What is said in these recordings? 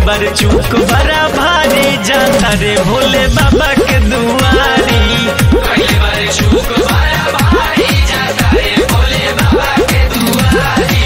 बार चूक बड़ा भारी जाता रे भोले बाबा के दुआरी कई बार चूक बड़ा भारी जाता रे भोले बाबा के दुआरी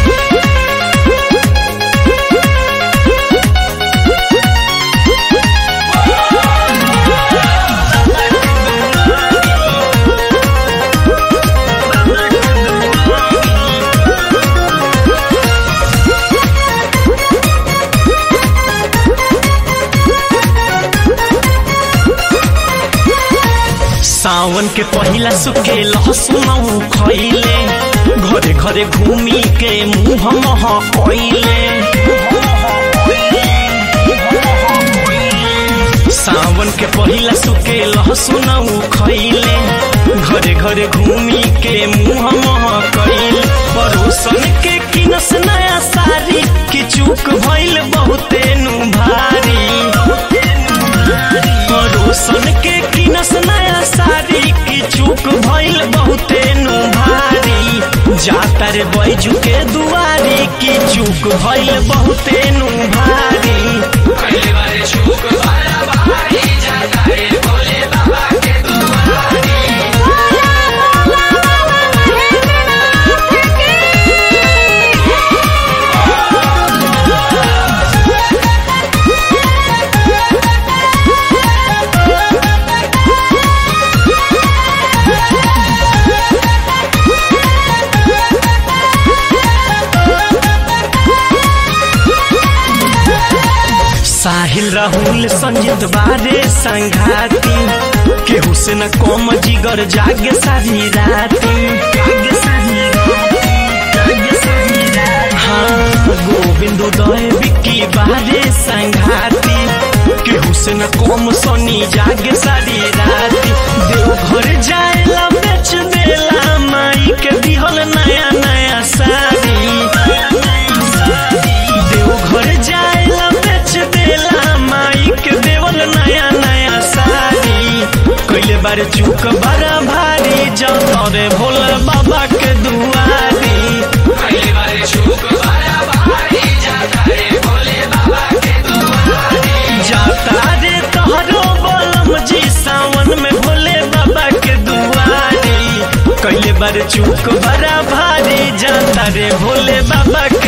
सावन के पहिला सुखे लहसुन खैले घरे घरे घूमी के मुंह मह कैले सावन के पहिला सुखे लहसुन खैले घरे घरे घूमी के मुंह मह कैले परोसन के किनस नया सारी की चूक भइल बहुते नु भारी परोसन के किनस नया साड़ी की चूक भइल बहुते नु भारी जाता रे बैजू के दुआरी की चूक भइल बहुते नु भारी कई बार चूक बड़ा भारी जाता रे भोले बाबा के दुआरी साहिल राहुल संजीत बारे संघाती केहू से न कम जिगर जागे सारी राती हाँ गोविंद उदय विक्की बारे संघाती केहू से न कम सोनी जागे सारी राती देवघर जाएला बेच देला माई के दिहल नया नया साड़ी देवघर जाएला बेच देला माई के देवल नया नया साड़ी कैले बार चूक बड़ा भारी जाता रे भोले बाबा के दुआरी कई बार चूक बड़ा भारी जाता रे भोले बाबा के दुआरी जाता रे तोहरो बलम जी सावन में भोले बाबा के दुआरी कैले बार चूक बड़ा भारी जाता रे भोले बाबा